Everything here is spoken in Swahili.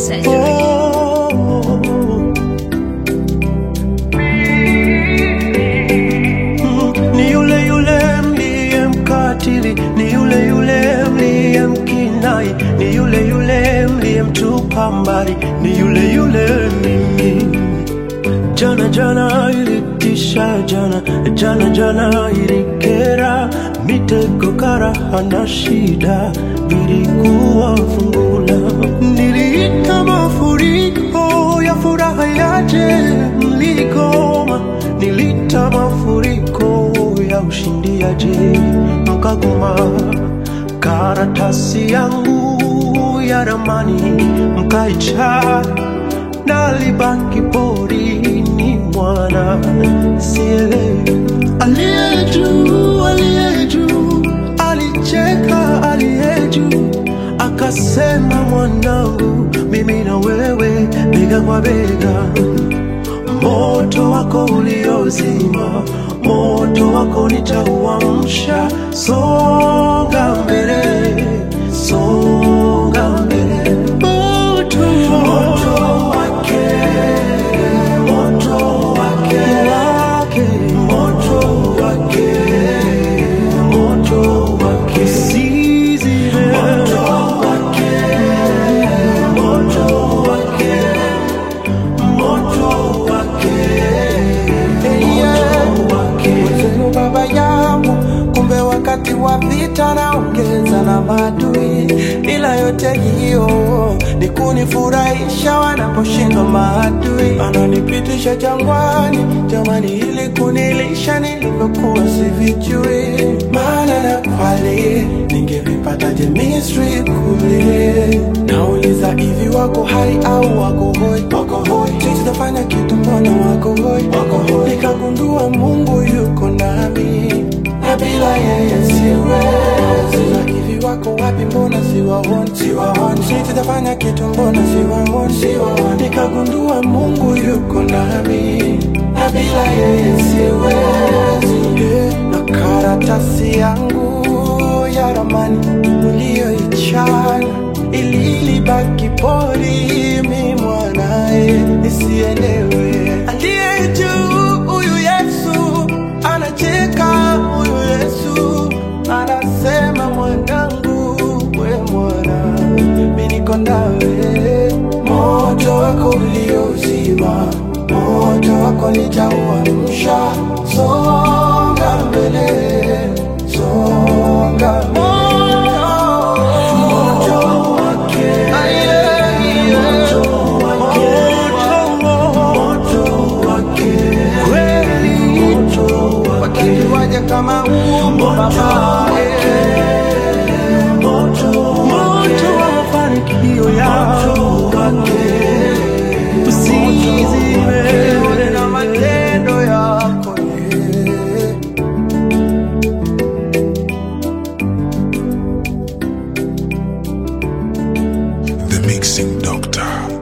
surgery. Ni yule yule mliye mkatili, ni yule yule mliye mkinai, ni yule yule mliye mtupa mbali, ni yule yule mimi. Jana jana ilitisha, jana jana jana ilikera, mitego karaha na shida vilikuwa fungula. Niliita mafuriko ya furaha yaje, mligoma. Niliita mafuriko ya ushindi yaje, mkagoma. Karatasi yangu ya ramani mkaichana nalibaki porini mwana sielewi aliye juu aliye juu alicheka aliye juu akasema mwanangu mimi na wewe bega kwa bega moto wako uliozima moto wako nitauamsha songa mbele songa mbele moto, moto wake moto wake wake moto wake moto wake sizime moto wake moto wake moto wake moto wake Mwenzenu baba yangu, kumbe wakati wa vita naongeza na maadui, ila yote hiyo ni kunifurahisha wanaposhindwa maadui. Ananipitisha jangwani, jamani, ili kunilisha nilivyokuwa sivijui, maana na kweli ningevipataje Misri kule? Nauliza hivi, wako hai au wako hoi? Wako hoi, sitafanya kitu, mbona wako hoi? Wako hoi, nikagundua Mungu yuko nami na bila yeye siwezi. Na hivi wako wapi? Mbona siwaoni? Siwaoni, sitafanya kitu, mbona siwaoni? Siwaoni, nikagundua Mungu yuko nami na bila yeye siwezi. Na karatasi yangu ya ramani uliyoichana ili libaki porini mwanae nisielewe. Aliye juu huyu Yesu anacheka, huyu Yesu anasema mwanangu, we mwana, mimi niko nawe. Moto wako uliozima, moto wako nitauamsha. Songa mbele, songa mbele. Moto wake, moto wake, moto wake, kweli moto wake, waje kama umbo baba moto moto wa mafanikio yako usizime na matendo yako yeah. The Mixing Doctor.